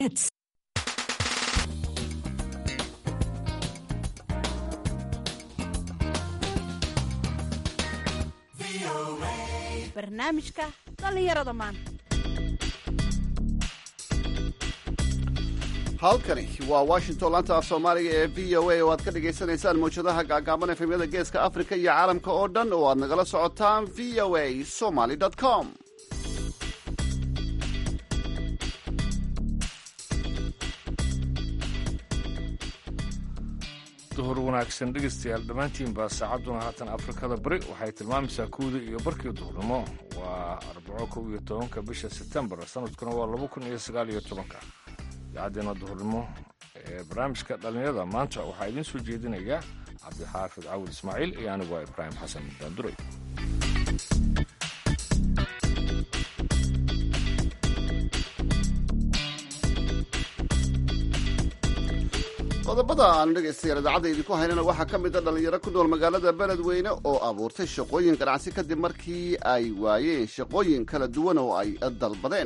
barnaamijka dhallinyarada maanta halkani waa washington laanta af soomaaliga ee v o a oo aad ka dhagaysanaysaan mawjadaha gaagaaban efemyada geeska africa iyo caalamka oo dhan oo aad nagala socotaan v o a somaly com duhur wanaagsan dhegaystayaal dhammaantiinba saacadduna haatan afrikada bari waxay tilmaamaysaa kuwda iyo barkii duhurnimo waa arbaco kow iyo tobanka bisha sebtembar sanadkuna waa laba kun iyo sagaal iyo tobanka idaacaddeena duhurnimo ee barnaamijka dhallinyarada maanta waxaa idiin soo jeedinaya cabdixaafid cawil ismaaciil iyo anigu waa ibraahim xasan daanduray qodobada aanu dhegaystayaal idaacadda idinku haynana waxaa ka mid a dhallinyaro ku nool magaalada beledweyne oo abuurtay shaqooyin ganacsi kadib markii ay waayeen shaqooyin kala duwan oo ay dalbadeen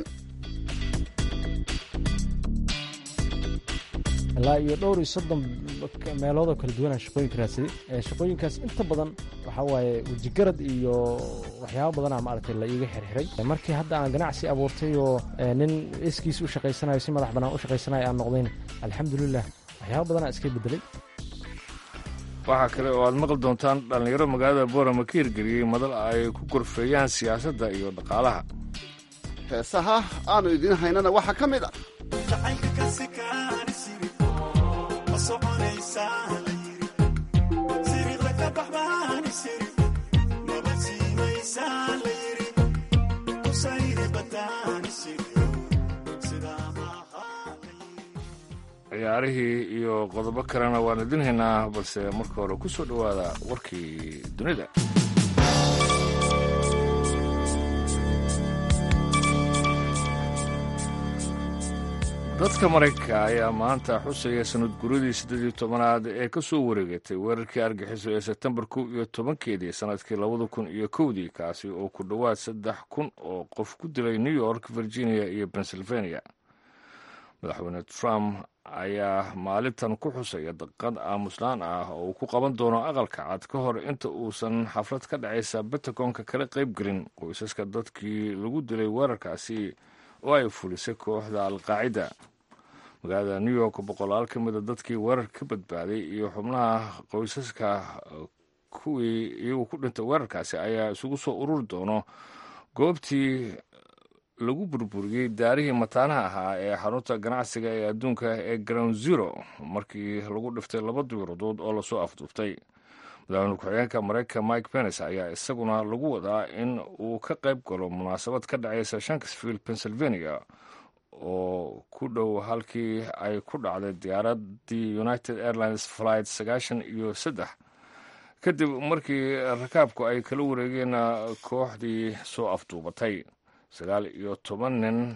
ilaa iyo dhowr iyo soddon meelood oo kala duwanaa shaqooyinka raadsaday shaqooyinkaas inta badan waxaa waaye wejigarad iyo waxyaabo badanaa maaragtay la iiga xirxiray markii hadda aan ganacsi abuurtay oo nin iskiis u shaqaysanayo si madax bannaan u shaqaysanayo aan noqdayn alxamdulilah waxyaaba badanaa iska bedelay waxaa kale oo aad maqli doontaan dhallinyaro magaalada boorama ka hirgeliyey madal ay ku gorfeeyaan siyaasadda iyo dhaqaalaha heesaha aanu idiin haynana waxaa ka mid ah ciyaarihii iyo qodobo kalena waan idin haynaa balse marka hore ku soo dhowaada warkii dunida dadka maraykanka ayaa maanta xusaya sanad guradii siddeed iyo tobanaad ee ka soo wareegatay weerarkii argixiso ee sebtembar kow iyo tobankeedii sannadkii labada kun iyo kowdii kaasi oo ku dhowaad saddex kun oo qof ku dilay new york virginia iyo pennsylvania madaxweyne trump ayaa maalintan ku xusaya daqad aamuslaan ah oo uu ku qaban doono aqalka cad ka hor inta uusan xaflad ka dhacaysa bentagonka kala qaybgelin qoysaska dadkii lagu dilay weerarkaasi oo ay fulisay kooxda alqaacida magaalada new york boqolaal ka mida dadkii weerar ka badbaaday iyo xubnaha qoysaska kuwii iyagu ku dhintay weerarkaasi ayaa isugu soo ururi doono goobtii lagu burburiyey daarihii mataanaha ahaa ee xarunta ganacsiga ee adduunka ee ground zero markii lagu dhiftay laba diiradood oo lasoo afduuftay madaxweyne ku-xigeenka maraykanka mike pence ayaa isaguna lagu wadaa in uu ka qayb galo munaasabad ka dhacaysa shankisville pennsylvania oo ku dhow halkii ay ku dhacday diyaaradii united airlines flight sagaashan iyo saddex kadib markii rakaabku ay kala wareegeen kooxdii soo afduubatay sagaal iyo toban nin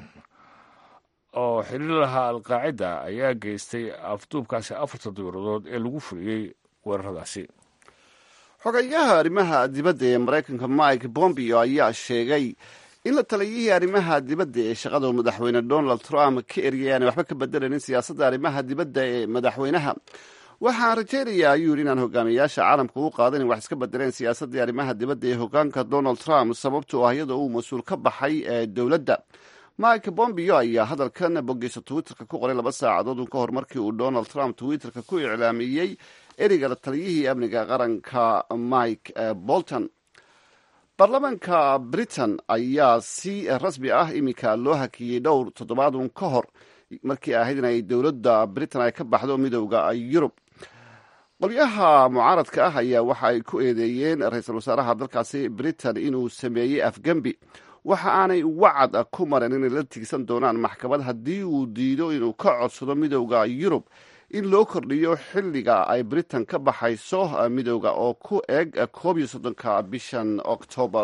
oo xiriir lahaa alqaacida ayaa geystay afduubkaasi afarta diiradood ee lagu fuliyey weeraradaasi xogayaha arrimaha dibadda ee maraykanka mike bombeo ayaa sheegay in la taliyihii arrimaha dibadda ee shaqada madaxweyne donald trump ka eriyay aanay waxba ka bedelanin siyaasadda arrimaha dibadda ee madaxweynaha waxaan rajaynayaa ayuu yidhi inaan hogaamiyayaasha caalamka u qaadan in wax iska bedeleen siyaasaddii arrimaha dibadda ee hogaanka donald trump sababtoo ah iyadoo uu mas-uul ka baxay ee dowladda mike bombeo ayaa hadalkan bogeysa twitterka ku qoray laba saacadood ka hor markii uu donald trump twitterka ku iclaamiyey ereyga taliyihii amniga qaranka mike bolton baarlamaanka britain ayaa si rasmi ah iminka loo hakiyey dhowr toddobaadun ka hor markii ahayd in ay dowladda britain ay ka baxdo midowda yurub qolyaha mucaaradka ah ayaa waxa ay ku eedeeyeen ra-iisul wasaaraha dalkaasi britain inuu sameeyey afgembi waxa aanay wacad ku marin inay la tigsan doonaan maxkamad haddii uu diido inuu ka codsado midowda yurub in loo kordhiyo xilliga ay britain ka baxayso midowda oo ku eg koob iyo soddonka bishan oktoobar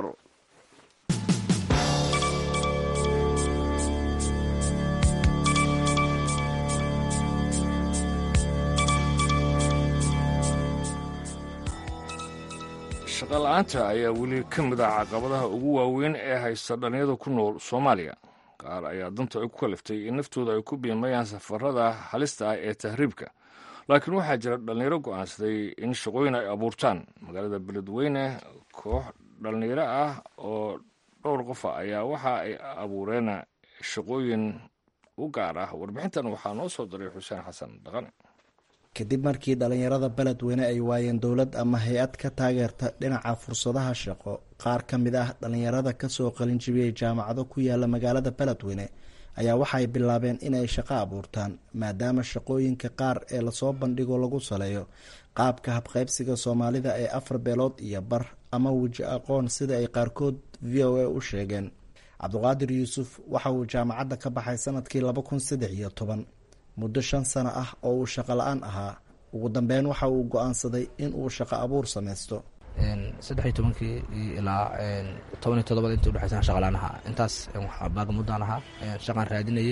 shaqala-aanta ayaa weli ka mid ah caqabadaha ugu waaweyn ee haysta dhallinyada ku nool soomaaliya qaar ayaa danta ay ku kaliftay in naftooda ay ku biimayaan safarada halista ah ee tahriibka laakiin waxaa jira dhallinyaro go'aansaday in shaqooyin ay abuurtaan magaalada beledweyne koox dhallinyaro ah oo dhowr qofa ayaa waxa ay abuureen shaqooyin u gaar ah warbixintan waxaa noo soo diray xuseen xasan dhaqane kadib markii dhallinyarada beledweyne ay waayeen dowlad ama hay-ad ka taageerta dhinaca fursadaha shaqo qaar ka mid ah dhallinyarada kasoo qalin jibiyey jaamacado ku yaala magaalada beledweyne ayaa waxaay bilaabeen inay shaqo abuurtaan maadaama shaqooyinka qaar ee lasoo bandhigo lagu saleeyo qaabka habqaybsiga soomaalida ee afar beelood iyo bar ama weji aqoon sida ay qaarkood v o a u sheegeen cabdiqaadir yuusuf waxa uu jaamacadda ka baxay sanadkii laba kun saddex iyo toban muddo shan sano ah oo uu shaqo la-aan ahaa ugu dambeyn waxa uu go-aansaday in uu shaqo abuur samaysto saddex iyo tobankii ilaa toban iyo todobada inta udhexaysan shaqalaan ahaa intaas baagamuddaan ahaa shaqaan raadinayay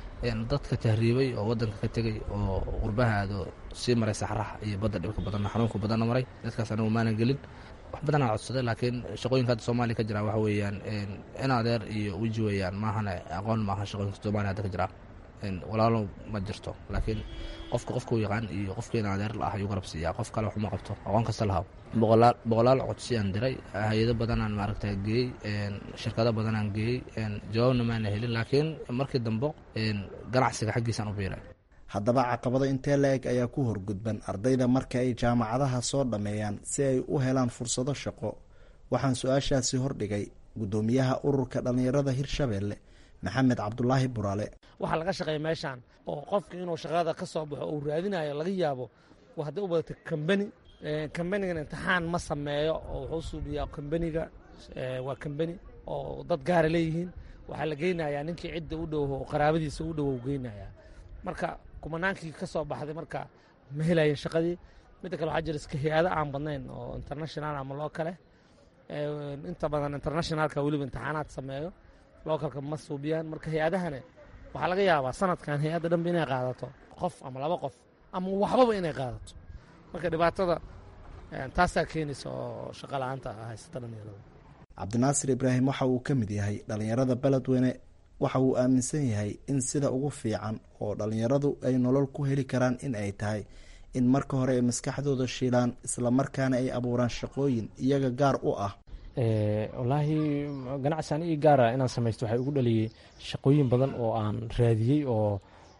dadka tahriibay oo wadanka ka tegay oo qurbaha aado sii maray saxraha iyo badda dhibka badanna xanuunka badanna maray dadkaas anagu maanan gelin wax badanaa codsaday laakiin shaqooyinka hadda soomaaliya ka jira waxa weeyaan in adeer iyo weji weeyaan maahane aqoon maaha shaqooyinka soomaaliya hadda ka jira walaalo ma jirto laakiin qofka qofkuu yaqaan iyo qofkiina adeer la ah ayuu garab siiyaa qof kale waxuma qabto aqoon kasta lahaw boqolaal boqolaal codsiyaan diray hay-ado badanaan maaragta geeyey shirkado badanaan geeyey jawaabna maana helin laakiin markii dambe ganacsiga xaggiisaan u biiray haddaba caqabado intee la eg ayaa ku horgudban ardayda marka ay jaamacadaha soo dhammeeyaan si ay u helaan fursado shaqo waxaan su-aashaasi hordhigay guddoomiyaha ururka dhallinyarada hirshabeelle maxamed cabdulaahi buraale waxaa laga shaqeeya meeshaan oo qofka inuu shaqada ka soo baxo uu raadinayo laga yaabo hadday u badata kambani kambanigan imtixaan ma sameeyo oo wuxuu suubiyaa kambaniga waa kambani oo dad gaara leeyihiin waxaa la geynayaa ninkii cidda u dhow oo qaraabadiisa u dhow geynayaa marka kumanaankii ka soo baxday marka ma helayen shaqadii midda kale waxaa jira iska hay-ado aan badnayn oo international ama loo kale inta badan internationalka weliba imtixaanaad sameeyo lookalka ma suubiyaan marka hay-adahane waxaa laga yaabaa sanadkan hay-adda dhanba inay qaadato qof ama laba qof ama waxbaba inay qaadato marka dhibaatada taasaa keenaysa oo shaqa la-aanta haysata dhalinyarada cabdinaasir ibraahim waxa uu ka mid yahay dhallinyarada beledweyne waxa uu aaminsan yahay in sida ugu fiican oo dhallinyaradu ay nolol ku heli karaan in ay tahay in marka hore ay maskaxdooda shiilaan islamarkaana ay abuuraan shaqooyin iyaga gaar u ah wallaahi ganacsi an ii gaara inaan samaysto waxay ugu dhaliyey shaqooyin badan oo aan raadiyey oo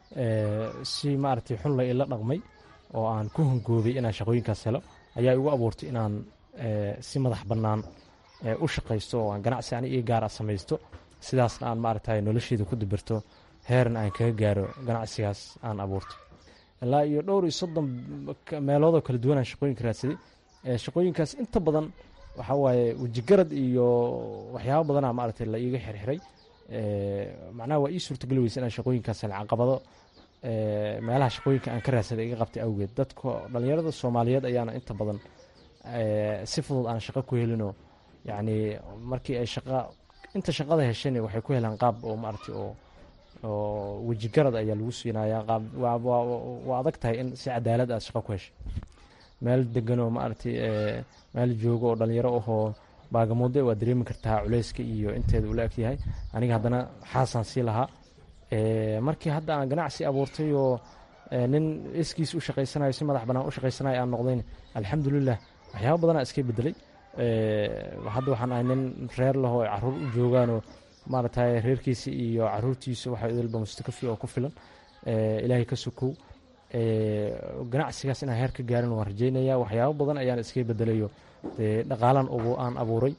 si maaragtay xunla ila dhaqmay oo aan ku hongoobay inaan shaqooyinkaas helo ayaa igu abuurtay inaan si madax bannaan u shaqaysto oo aan ganacsi ani ii gaara samaysto sidaasna aan maaragtay nolosheeda ku dibirto heerna aan kaga gaaro ganacsigaas aan abuurto ilaa iyo dhowr iyo soddon meeloodoo kala duwanaan shaqooyinka raadsaday shaqooyinkaas inta badan waxaa waaye wejigarad iyo waxyaaba badanaa maaragtay la iiga xirxiray macnaha waa ii suurtageli weysa inaan shaqooyinkaas hel caqabado meelaha shaqooyinka aan ka raadsaday iga qabtay awgeed dadka dhallinyarada soomaaliyeed ayaana inta badan si fudud aan shaqo ku helinoo yacni markii ay shaqa inta shaqada hesheen waxay ku helaan qaab oo maaragtay oo oo wejigarad ayaa lagu siinayaa qaab waa adag tahay in si cadaalad aad shaqo ku heshay meel degan oo maaragtay meel joogo oo dhalinyaro ahoo baagamuude waa dareemi kartaa culeyska iyo inteeda ula eg yahay aniga haddana xaasaan sii lahaa markii hadda aan ganacsi abuurtay oo nin iskiis u shaqaysanayo si madax bannaan u shaqaysanayo aan noqdayn alxamdulilah waxyaaba badanaa iska bedelay hadda waxaan ahay nin reer laho ay caruur u joogaanoo maaragtay reerkiisa iyo caruurtiisa waxa idilba mustakafi oo ku filan ilaahay ka sokow ganacsigaas inaan heer ka gaarin waan rajeynaya waxyaabo badan ayaan iska bedelayo dee dhaqaalan aan abuuray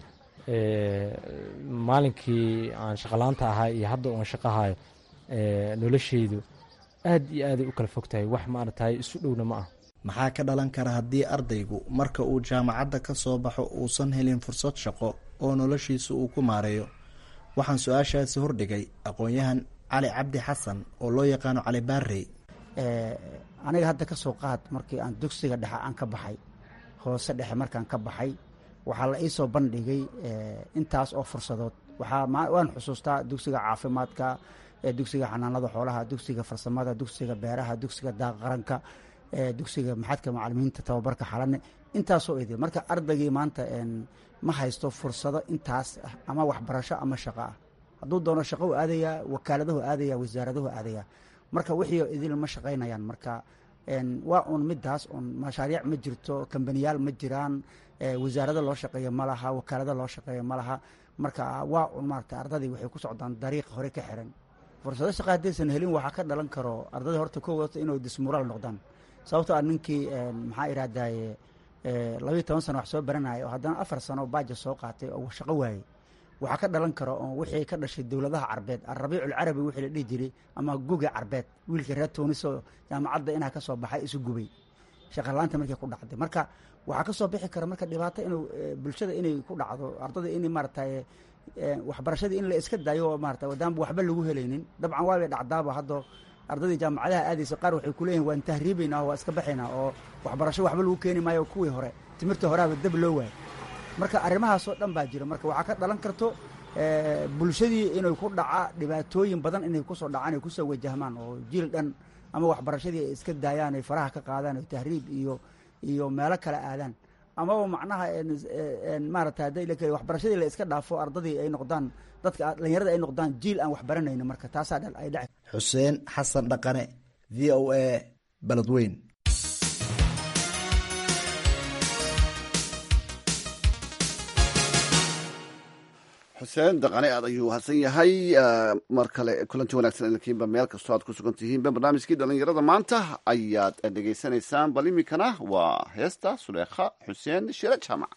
maalinkii aan shaqalaanta ahaa iyo hadda uan shaqahayo nolosheydu aad iyo aaday u kala fog tahay wax maaragtay isu dhowna ma ah maxaa ka dhalan kara haddii ardaygu marka uu jaamacadda ka soo baxo uusan helin fursad shaqo oo noloshiisa uu ku maareeyo waxaan su-aashaasi hordhigay aqoon-yahan cali cabdi xasan oo loo yaqaano cali baarey aniga hadda ka soo qaad markii aan dugsiga dhexe aan ka baxay hoose dhexe markaan ka baxay waxaa la iisoo bandhigay intaas oo fursadood waan xusuustaa dugsiga caafimaadka dugsiga xanaanada xoolaha dugsiga farsamada dugsiga beeraha dugsiga daaqaranka dugsiga maxadka macalimiinta tababarka xalane intaasoo idil marka ardaygii maanta ma haysto fursado intaas ah ama waxbarasho ama shaqo ah hadduu doono shaqou aadayaa wakaaladahu aadaya wasaaradahu aadaya marka wixii idil ma shaqaynayaan marka waa un midaas un mashaariic ma jirto kambaniyaal ma jiraan wasaarada loo shaqeeyo ma laha wakaalada loo shaqeeyo ma laha marka waa un maarata ardadii waxay ku socdaan dariiq hore ka xiran fursado shaqa haddaysan helin waxaa ka dhalan karo ardada horta ko wata inuu dismuraal noqdaan sababto a ninkii maxaa irahdaye labayo toban sano wax soo baranaya oo haddana afar sano baaja soo qaatay oo shaqo waayey waxaa ka dhalan karo oo wixii ka dhashay dowladaha carbeed alrabiiculcarabi wixii la dhihi jiray ama guga carbeed wiilka reer tuuniso jaamacadda inaa ka soo baxay isu gubay shaqalaanta markay ku dhacday marka waxaa ka soo bixi kara marka dhibaato inuu bulshada inay ku dhacdo ardada in maaragtay waxbarashadii in la iska daayo oo maarata wadaanba waxba lagu helaynin dabcan waabay dhacdaaba haddo ardadii jaamacadaha aadaysa qaar waxay kuleeyihin waan tahriibaynaa waa iska baxaynaa oo waxbarasho waxba lagu keeni maayo kuwii hore timirta horeaba dab loo waayo marka arrimahaasoo dhan baa jira marka waxaa ka dhalan karto bulshadii inay ku dhaca dhibaatooyin badan inay kusoo dhacaan ay kusoo wajahmaan oo jiil dhan ama waxbarashadii ay iska daayaan ay faraha ka qaadaan oo tahriib iyo iyo meelo kale aadaan amaba macnaha maarata hadday la keli waxbarashadii la iska dhaafo ardadii ay noqdaan dadka dhalinyarada ay noqdaan jiil aan waxbaranayno marka taasaa dhan ay dhaci xuseen xasan dhaqane v o a beledweyn xuseen daqane aad ayuu hadsan yahay mar kale kulanti wanagsan idinkiinba meel kastoo aad ku sugan tihiinba barnaamijkii dhalinyarada maanta ayaad dhegaysanaysaan bal iminkana waa heesta suleekha xuseen shire jaamac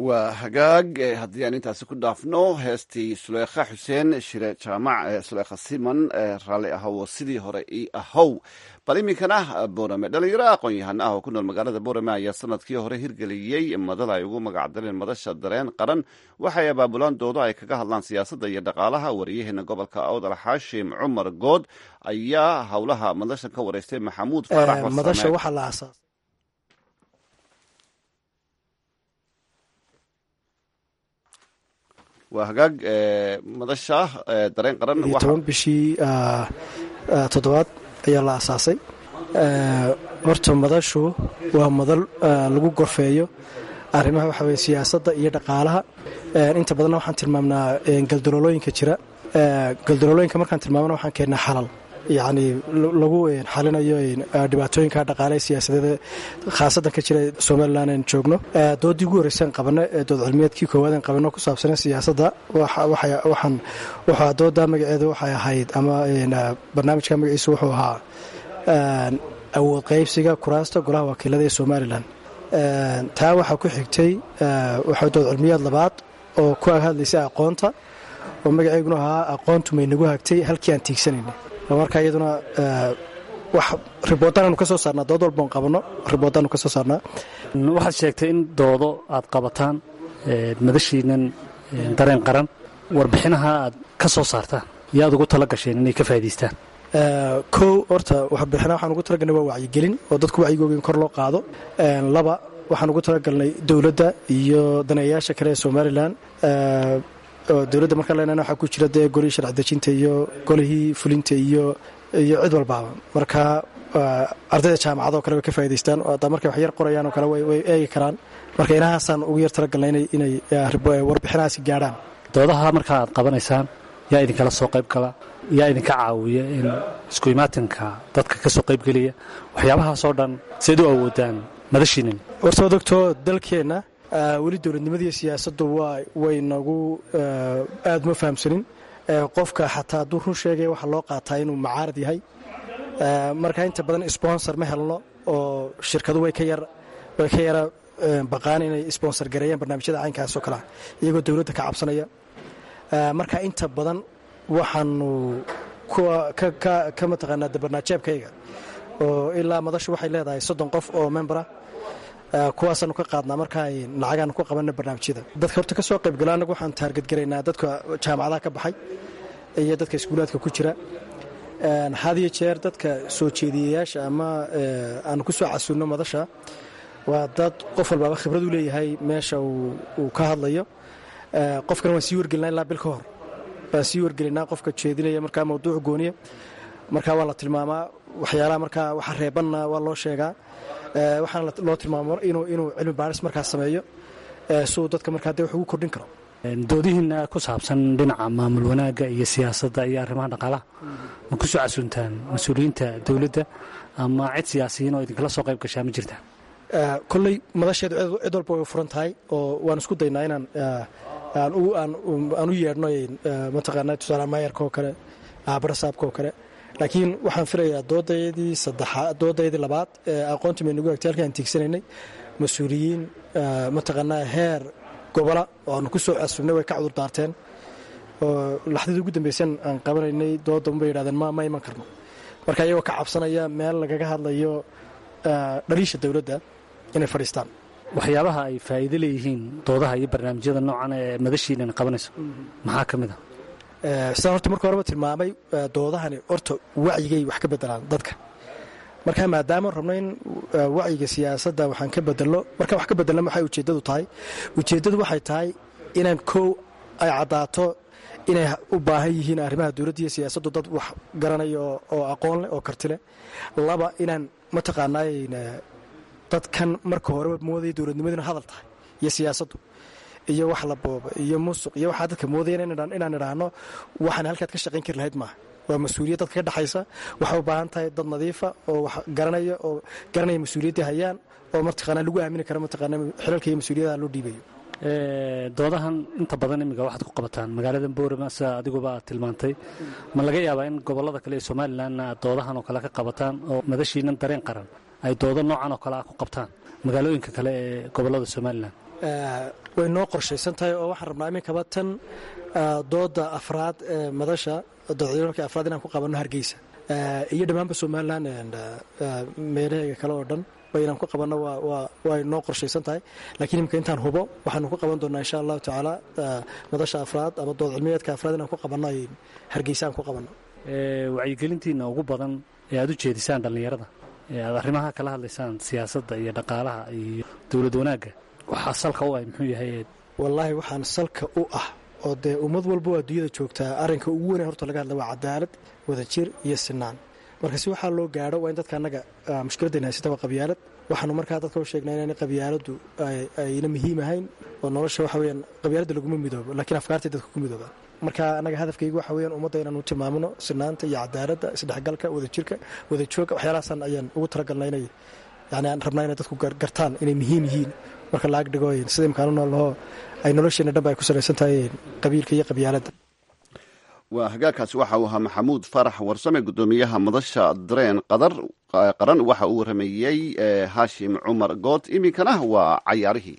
waa hagaag haddii aan intaasi ku dhaafno heestii suleykha xuseen shire jaamac suleykha siman raalli ahow sidii hore i ahow bal iminkana borame dhalinyaro aqoon-yahan ah oo ku nool magaalada borame ayaa sanadkii hore hirgeliyey madada ay ugu magacdareen madasha dareen qaran waxay abaabulaan doodo ay kaga hadlaan siyaasadda iyo dhaqaalaha wariyaheena gobolka awdal xaashim cumar good ayaa howlaha madashan ka wareystay maxamuud faarax madasha waxaa la aasaas waa hagaag madasha dareen qaran iyo toban bishii toddobaad ayaa la aasaasay horta madashu waa madal lagu gorfeeyo arrimaha waxa weye siyaasadda iyo dhaqaalaha inta badanna waxaan tilmaamnaa galdaloolooyinka jira galdaloolooyinka markaan tilmaamana waxaan keennaa xalal yacni lagu xalinayo dhibaatooyinka dhaqaale siyaasadeed khaasadan ka jira somalilan aan joogno doodii ugu horreysaan qabano ee dood cilmiyeedkii koowaad aan qabano ku saabsana siyaasadda waxaan wuxuu dooda magaceedu waxay ahayd ama barnaamijka magaciisu wuxuu ahaa awood qaybsiga kuraasta golaha wakiilada ee somalilan taa waxaa ku xigtay waxaa dood cilmiyeed labaad oo ku hadlaysay aqoonta oo magaceyguna ahaa aqoontu may nagu hagtay halkii aan tiigsanayna marka iyaduna wax riboodanaanu ka soo saarnaa dood walboon qabanno ribooddaanu ka soo saarnaa waxaad sheegtay in doodo aad qabataan madashiinan dareen qaran warbixinaha aad ka soo saartaan iyo aad ugu tala gasheen inay ka faa'idaystaan kow horta warbixina waxaan ugu talagalnay waa wacyigelin oo dadku wacyigooga in kor loo qaado laba waxaan ugu talagalnay dowladda iyo daneeyayaasha kale ee somalilan dowladda markaan leenana waxaa ku jira dee golihii sharci dejinta iyo golihii fulinta iyo iyo cid walbaaba marka ardayda jaamacadoo kale way ka faa'idaystaan oo haddaa markay wax yar qorayaan oo kale way eegi karaan marka inahaasaan ugu yar talagalnay inay warbixinahaasi gaadhaan doodaha markaa aad qabanaysaan yaa idinkala soo qayb gala yaa idinka caawiya in isku imaatinka dadka ka soo qaybgeliya waxyaabahaasoo dhan seed u awoodaan madashiinin horta waad ogtoo dalkeenna weli dowladnimadiiyo siyaasaddu way nagu aad uma fahamsanin qofka xataa hadduu run sheegaya waxaa loo qaataa inuu macaarad yahay marka inta badan sponsor ma helno oo shirkadu way ka yar way ka yara baqaan inay sponsor gareeyaan barnaamijyada caynkaas oo kalea iyagoo dowladda ka cabsanaya marka inta badan waxaanu ka mataqaanaa dabarnaajeebkayga oo ilaa madashu waxay leedahay soddon qof oo membera kuwaasaanu ka qaadnaa markaa lacagaanu ku qabana barnaamijyada dadka horta ka soo qaybgalo annagu waxaan taargadgaraynaa dadka jaamacadaha ka baxay iyo dadka iskuulaadka ku jira had iyo jeer dadka soo jeediyayaasha ama aanu ku soo casunno madasha waa dad qof walbaaba khibrad u leeyahay meesha uu ka hadlayo qofkana waan sii wargelinaa ilaa bil ka hor waan sii wargelinaa qofka jeedinaya markaa mawduuc gooniya markaa waa la tilmaamaa waxyaalaha markaa waxa reebanna waa loo sheegaa waxaana loo tilmaamo inuu cilmi baaris markaas sameeyo si uu dadka markaa dee wax ugu kordhin karo doodihiina ku saabsan dhinaca maamul wanaagga iyo siyaasadda iyo arrimaha dhaqaalaha ma ku soo casuntaan mas-uuliyiinta dowladda ama cid siyaasiyiin oo idinkala soo qayb gashaa ma jirtaa kolley madasheedu cid walba way furan tahay oo waan isku daynaa inaan aan u yeedhno mataqaanaa tusaale maayarka oo kale barasaabka oo kale laakiin waxaan filayaa doodaydii saddexaad doodaydii labaad ee aqoontii maynagu hagtay halkii aan tiigsananay mas-uuliyiin mataqaanaa heer gobola oo aanu ku soo casuubnay way ka cudur daarteen oo laxdadii ugu dambaysan aan qabanaynay dooda unbay yidhahdeen ma ma iman karno marka iyagoo ka cabsanaya meel lagaga hadlayo dhaliisha dowladda inay fadhiistaan waxyaabaha ay faa'iido leeyihiin doodaha iyo barnaamijyada noocan ee madashiinan qabanayso maxaa ka mid a sidaan horta marka horeba tilmaamay doodahani horta wacyigay wax ka bedelaan dadka marka maadaama rabno in wacyiga siyaasadda waxaan ka bedelno markaan wax ka bedelna maxay ujeeddadu tahay ujeeddadu waxay tahay inaan kow ay caddaato inay u baahan yihiin arrimaha dowladda iyo siyaasaddu dad wax garanaya oo aqoon leh oo karti leh laba inaan mataqaanaay dadkan marka horeba moodaya dowladnimaduna hadal tahay iyo siyaasaddu iyo wax la booba iyo musuq iyo waxaa dadka moodayeen inaan idhaahno waxaan halkaad ka shaqayn kari lahayd maaha waa mas-uuliyad dadka ka dhexaysa waxay u baahan tahay dad nadiifa oo wax garanaya oo garanaya mas-uuliyaddii hayaan oo mataqaanaa lagu aamini karo mataqaanaa xilalka iyo mas-uuliyadaha loo dhiibayo doodahan inta badan imiga waxaad ku qabataan magaalada boorama sida adiguba aad tilmaantay ma laga yaabaa in gobollada kale ee somalilanna aad doodahan oo kale ka qabataan oo madashiinan dareen qaran ay doodo noocan oo kale ah ku qabtaan magaalooyinka kale ee gobollada somalilan way noo qorshaysan tahay oo waxaan rabnaa iminkaba tan dooda afraad ee madasha doodmarka afraad inaan ku qabanno hargeysa iyo dhammaanba somalilan meelaheega kale oo dhan inaan ku qabanno way noo qorshaysan tahay lakiin imika intaan hubo waxaanu ku qaban doonaa insha allahu tacaala madasha afraad ama dood cilmiyeedka afraad inaan ku qabanno ay hargeysa aan ku qabanno wacyigelintiina ugu badan ee aad u jeedisaan dhallinyarada ee aad arrimaha kala hadlaysaan siyaasadda iyo dhaqaalaha iyo dowlad wanaagga waxaa salka u ah muxuu yahay wallaahi waxaan salka u ah oo dee ummad walba oo adduunyada joogtaa arrinka ugu weyn horta laga hadla waa cadaalad wadajir iyo sinaan marka si waxaa loo gaadho waa in dadka annaga mushkiladayna haysata waa qabyaalad waxaanu markaa dadka u sheegnaa inaan qabyaaladdu ayna muhiim ahayn oo nolosha waxa weyaan qabyaaladda laguma midoobo laakiin afkaartay dadka ku midoobaan marka annaga hadafkaygu waxa weyaan ummadda inaanu tilmaamno sinaanta iyo cadaaladda isdhexgalka wadajirka wadajooga waxyaalahaasaan ayaan ugu talagalnaa inay yani aan rabnaa inay dadku gartaan inay muhiim yihiin marka laag dhigo sida imkaanu noolnaho ay nolosheena dhanba ay ku salaysan tahay qabiilka iyo qabyaaladda waa hagaagkaasi waxa uu ahaa maxamuud farax warsame guddoomiyaha madasha dareen qadar qaran waxa uu warameeyey haashim cumar good iminkana waa cayaarihii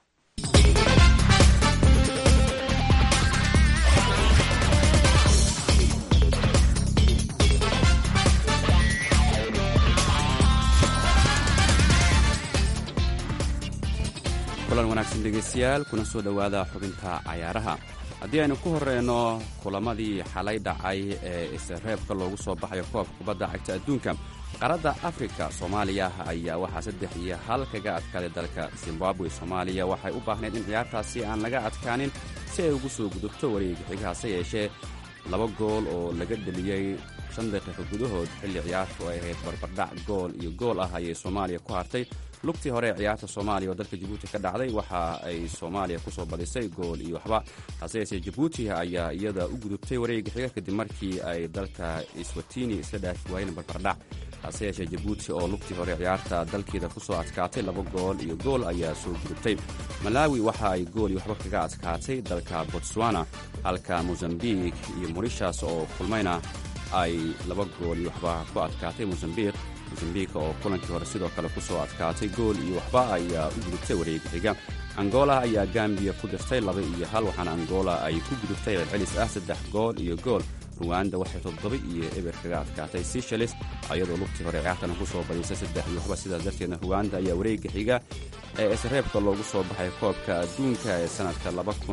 kulan wanaagsan dhegaystayaal kuna soo dhowaada xubinta cayaaraha haddii aynu ku horeyno kulamadii xalay dhacay ee isreebka loogu soo baxayo koobka kubadda cagta adduunka qaaradda afrika soomaaliya ayaa waxaa saddex iyo hal kaga adkaaday dalka zimbabwe soomaaliya waxay u baahnayd in ciyaartaasi aan laga adkaanin si ay ugu soo gudubto wareega xiga hase yeeshee laba gool oo laga dheliyey shan daqiiqo gudahood xilli ciyaartu ay ahayd barbardhac gool iyo gool ah ayay soomaaliya ku hartay lugtii hore ee ciyaarta soomaaliya oo dalka jabuuti ka dhacday waxa ay soomaaliya ku soo badisay gool iyo waxba hase yeeshee jabuuti ayaa iyada u gudubtay wareega xiga kadib markii ay dalka iswatini isla dhaafi waayeen barbardhac hase yeeshee jabuuti oo lugtii hore ciyaarta dalkeeda ku soo adkaatay laba gool iyo gool ayaa soo gudubtay malaawi waxa ay gool iyo waxba kaga adkaatay dalka botswana halka mosambik iyo morishas oo kulmayna ay laba gool iyo waxba ku adkaatay mosambik mosambik oo kulankii hore sidoo kale ku soo adkaatay gool iyo waxba ayaa u gudubtay wareega xiga angola ayaa gambiya ku dirtay laba iyo hal waxaana angola ay ku gudubtay celcelis ah saddex gool iyo gool ruwanda waxay toddoba iyo eber kaga adkaatay seychelles ayadoo lugtii hore ciyaartana ku soo badisay saddex iyo waxba sidaas darteedna ruwanda ayaa wareega xiga ee isreebka loogu soo baxay koobka adduunka ee sanadka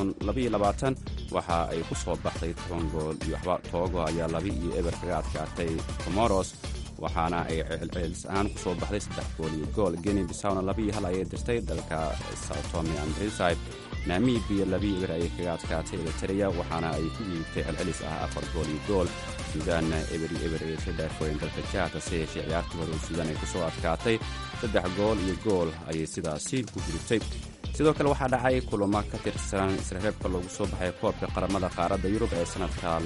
waxa ay ku soo baxday toban gool iyo waxba toogo ayaa laba iyo eber kaga adkaatay comoros waxaana ay celcelis ahaan ku soo baxday saddex gool iyo gool geni bisawna laba iyo hal ayay dirtay dalka soutome and hillside namibiya labi eber ayay kaga adkaatay eritrea waxaana ay ku iibtay celcelis ah afar gool iyo gool suudaanna eber iyo eber ayay ka dhaafooyeen dalka jaad hase yeeshee ciyaartii hore oo suudaan ay ku soo adkaatay saddex gool iyo gool ayay sidaasi ku gudubtay sidoo kale waxaa dhacay kulamo ka tirsan isreebka loogu soo baxay koobka qaramada qaaradda yurub ee sanadka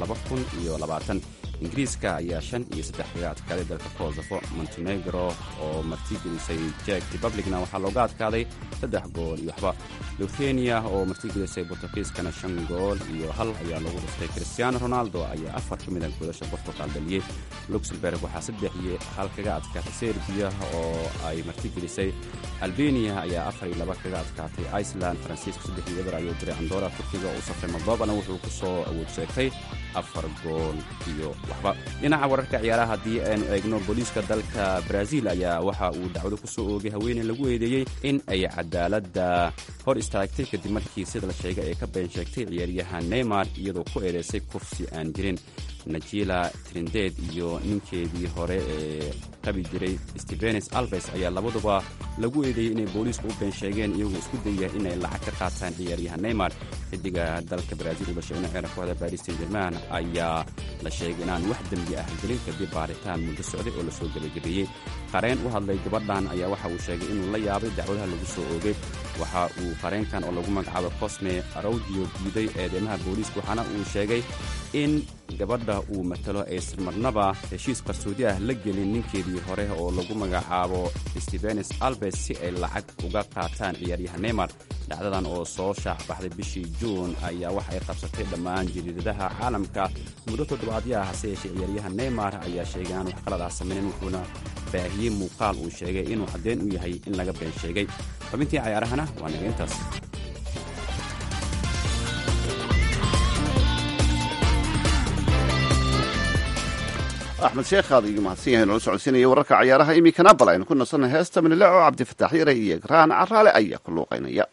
ingiriiska ayaa shan iyo saddex kaga adkaaday dalka kosofo montenegro oo martigelisay jek republicna waxaa looga adkaaday saddex gool iyo waxba luthenia oo martigelisay bortugiiskana shan gool iyo hal ayaa lagu dhuftay cristiano ronaldo ayaa afar ka mid a goodasha bortugal dhaliyey luxemburg waxaa saddex iyo hal kaga adkaatay serbiya oo ay martigelisay albeniya ayaa afar iyo laba kaga adkaatay iceland faransiiska saddex iyo eber ayuu diray andora turkiga uu safray moldobana wuxuu ku soo awood sheegtay afar gool iyo waxba dhinaca wararka ciyaaraha haddii aynu eegno booliiska dalka brazil ayaa waxa uu dacwado ku soo oogay haweeney lagu eedeeyey in ay cadaaladda hor istaagtay kadib markii sida la sheegay ay ka been sheegtay ciyaaryahan neymar iyadoo ku eedeysay kufsi aan jirin najila trindeed iyo ninkeedii hore ee qabi jiray stevenes alves ayaa labaduba lagu eedeeyey inay booliisku u been sheegeen iyagoo isku dayaya inay lacag ka qaataan ciyaaryahan neymar xidiga dalka brazil uu dhashay dhinaceena kooxda baris saint german ayaa la sheegay inaan wax dembi ah gelin kadib baaritaan muddo socday oo lasoo gebagabeeyey qareen u hadlay gabadhan ayaa waxa uu sheegay inuu la yaabay dacwadaha lagu soo oogay waxa uu qareenkan oo lagu magacaabo cosme araudio diiday eedeymaha booliiska waxaana uu sheegay in gabadha uu matalo aysan marnaba heshiis qarsoodi ah la gelin ninkeedii hore oo lagu magacaabo stevenes albes si ay lacag uga qaataan ciyaaryahan neymar dhacdadan oo soo shaac baxday bishii juun ayaa waxa ay qabsatay dhammaan jariidadaha caalamka muddo toddobaadyaha hase yeeshee ciyaaryahan neymar ayaa sheegay aan wax qalad ah samaynin wuxuuna baahiyey muuqaal uu sheegay inuu caddeyn u yahay in laga been sheegay xubintii cayaarahana waa naga intaas axmed sheekh aad igu mahadsan yahay noola socodsiinaya wararka cayaaraha iminkana bal aynu ku nasanay heesta minileo cabdifataax yare iyo graan caraale ayaa ku luuqaynaya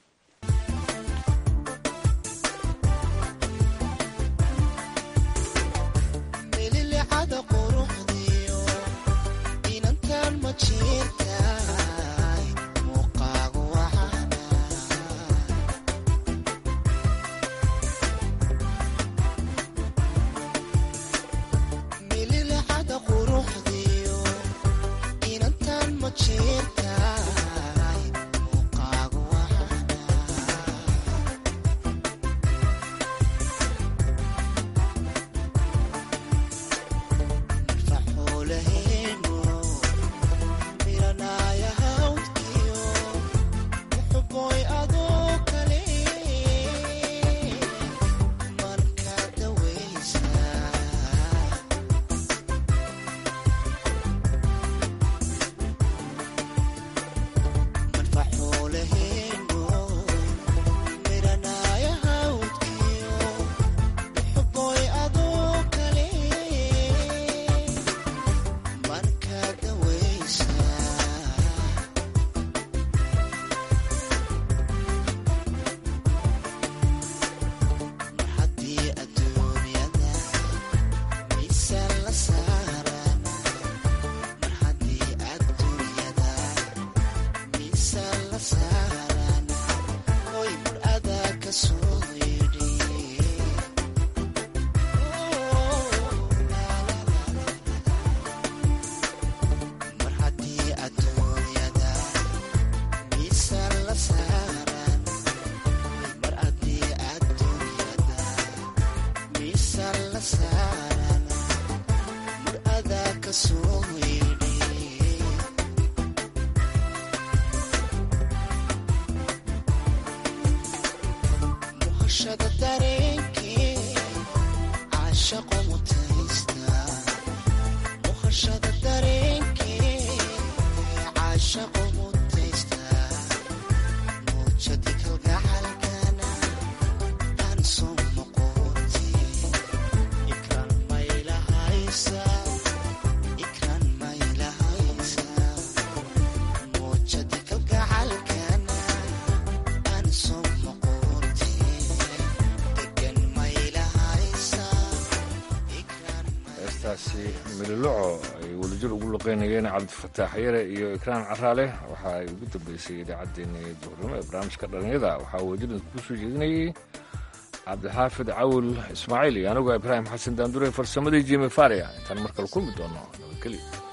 mililoco ay wadajir ugu luqeynayeen cabdifataax yare iyo ikraan caraale waxa ay ugu dambeysay idaacaddeenna duhurnimo ee barnaamijka dhalinyada waxaa wadajir ku soo jeedinayay cabdixaafid cawil ismaaciil iyo anigoo ibraahim xasan daandure farsamadii jimi faria intaan markale kulmi doono nabadgelyo